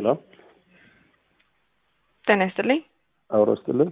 ሄሎ ጤና ይስጥልኝ። አውሮ ስትልን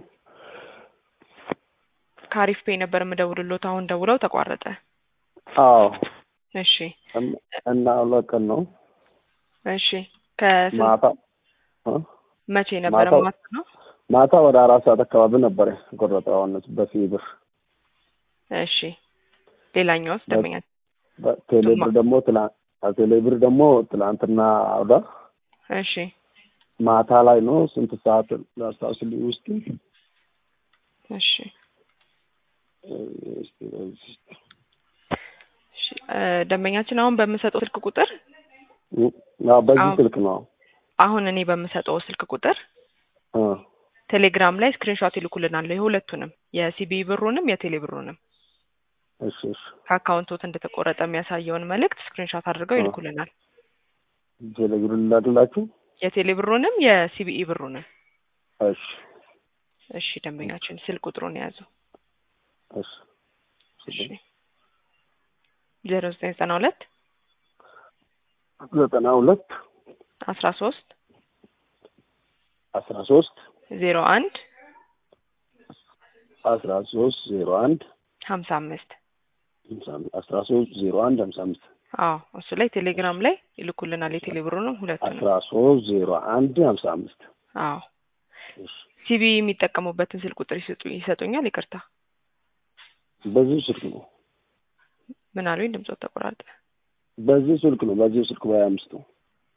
ከአሪፍ ፔ ነበር የምደውልሎት። አሁን ደውለው ተቋረጠ። አዎ እሺ እም- እና ሁለት ቀን ነው እሺ። ከስንት ማታ እ? መቼ ነበረ? ማታ- ማታ ነው። ማታ ወደ አራት ሰዓት አካባቢ ነበረ የቆረጠው አሁን በፊ ብር እሺ ሌላኛውስ ደንበኛ ቴሌብር ደግሞ ትላ- ቴሌብር ደግሞ ትላንትና ወዳ እሺ ማታ ላይ ነው ስንት ሰዓት ላስታውስልኝ ውስጥ እሺ እሺ እ ደንበኛችን አሁን በምሰጠው ስልክ ቁጥር ያው በዚህ አዎ። ስልክ ነው አሁን እኔ በምሰጠው ስልክ ቁጥር እ ቴሌግራም ላይ ስክሪንሾት ይልኩልናል የሁለቱንም የሲቢ ብሩንም የቴሌ ብሩንም እሺ እሺ ከአካውንቶት እንደተቆረጠ የሚያሳየውን መልእክት ስክሪንሾት አድርገው አዎ። ይልኩልናል። ቴሌብር ላድላችሁ የቴሌ ብሩንም የሲቢኢ ብሩንም። እሺ እሺ ደንበኛችን ስልክ ቁጥሩን የያዙ እሺ እሺ ዜሮ ዘጠኝ ዘጠና ሁለት ዘጠና ሁለት አስራ ሶስት አስራ ሶስት ዜሮ አንድ አስራ ሶስት ዜሮ አንድ ሀምሳ አምስት ሀምሳ አምስት አስራ ሶስት ዜሮ አንድ ሀምሳ አምስት አዎ እሱ ላይ ቴሌግራም ላይ ይልኩልናል የቴሌ ብሩንም ሁለቱንም። አስራ ሶስት ዜሮ አንድ ሀምሳ አምስት አዎ እሺ ሲቢ የሚጠቀሙበትን ስልክ ቁጥር ይሰጡ ይሰጡኛል። ይቅርታ በዚህ ስልክ ነው ምን አሉኝ? ድምፆት ተቆራርጠ። በዚህ ስልክ ነው በዚህ ስልክ በሀያ አምስት ነው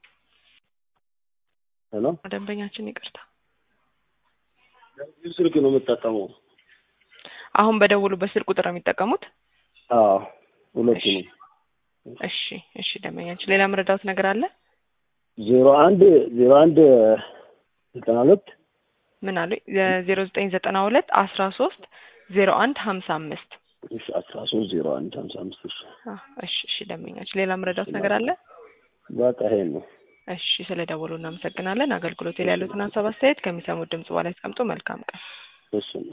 ሄሎ ደንበኛችን ይቅርታ። በዚህ ስልክ ነው የምጠቀመው አሁን በደውሉበት ስልክ ቁጥር ነው የሚጠቀሙት? አዎ ሁለቱ እሺ ነው እሺ እሺ ደንበኛችን ሌላ መረዳት ነገር አለ? ዜሮ አንድ ዜሮ አንድ ዘጠና ሁለት ምን አሉኝ? ዜሮ ዘጠኝ ዘጠና ሁለት አስራ ሶስት ዜሮ አንድ ሀምሳ አምስት እሺ አስራ ሶስት ዜሮ አንድ ሀምሳ አምስት እሺ እሺ እሺ ደንበኛችን ሌላ መረዳት ነገር አለ? በቃ ይሄን ነው እሺ ስለ ደወሉ እናመሰግናለን። አገልግሎት ላይ ያሉትን ሀሳብ አስተያየት ከሚሰሙት ድምጽ በኋላ ያስቀምጡ። መልካም ቀን። እሺ